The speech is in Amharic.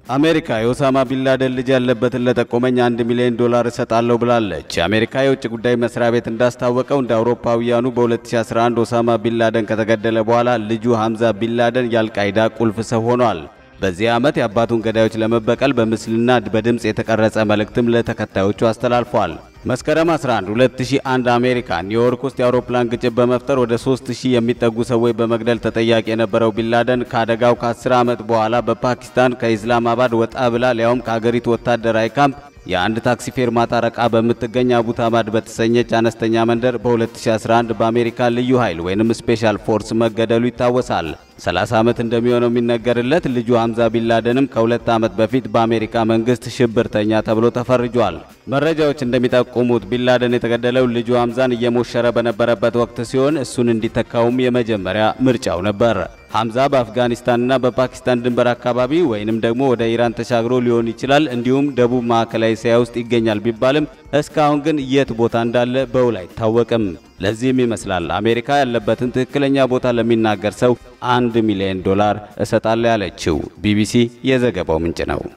አሜሪካ የኦሳማ ቢንላደን ልጅ ያለበትን ለጠቆመኝ አንድ ሚሊዮን ዶላር እሰጣለሁ ብላለች። የአሜሪካ የውጭ ጉዳይ መስሪያ ቤት እንዳስታወቀው እንደ አውሮፓውያኑ በ2011 ኦሳማ ቢንላደን ከተገደለ በኋላ ልጁ ሐምዛ ቢንላደን የአልቃይዳ ቁልፍ ሰው ሆኗል። በዚህ ዓመት የአባቱን ገዳዮች ለመበቀል በምስልና በድምፅ የተቀረጸ መልእክትም ለተከታዮቹ አስተላልፏል። መስከረም 11 2001 አሜሪካ ኒውዮርክ ውስጥ የአውሮፕላን ግጭት በመፍጠር ወደ 3000 የሚጠጉ ሰዎች በመግደል ተጠያቂ የነበረው ቢንላደን ከአደጋው ከ10 ዓመት በኋላ በፓኪስታን ከኢስላማባድ ወጣ ብላ ሊያውም ከአገሪቱ ወታደራዊ ካምፕ የአንድ ታክሲ ፌርማታ ረቃ በምትገኝ አቡታማድ በተሰኘች አነስተኛ መንደር በ2011 በአሜሪካ ልዩ ኃይል ወይንም ስፔሻል ፎርስ መገደሉ ይታወሳል። 30 ዓመት እንደሚሆነው የሚነገርለት ልጁ ሐምዛ ቢንላደንም ከሁለት ዓመት በፊት በአሜሪካ መንግስት ሽብርተኛ ተብሎ ተፈርጇል። መረጃዎች እንደሚጠቁሙት ቢንላደን የተገደለው ልጁ ሐምዛን እየሞሸረ በነበረበት ወቅት ሲሆን እሱን እንዲተካውም የመጀመሪያ ምርጫው ነበር። ሐምዛ በአፍጋኒስታንና በፓኪስታን ድንበር አካባቢ ወይንም ደግሞ ወደ ኢራን ተሻግሮ ሊሆን ይችላል። እንዲሁም ደቡብ ማዕከላዊ እስያ ውስጥ ይገኛል ቢባልም እስካሁን ግን የት ቦታ እንዳለ በውል አይታወቅም። ለዚህም ይመስላል አሜሪካ ያለበትን ትክክለኛ ቦታ ለሚናገር ሰው አንድ ሚሊዮን ዶላር እሰጣለሁ ያለችው። ቢቢሲ የዘገባው ምንጭ ነው።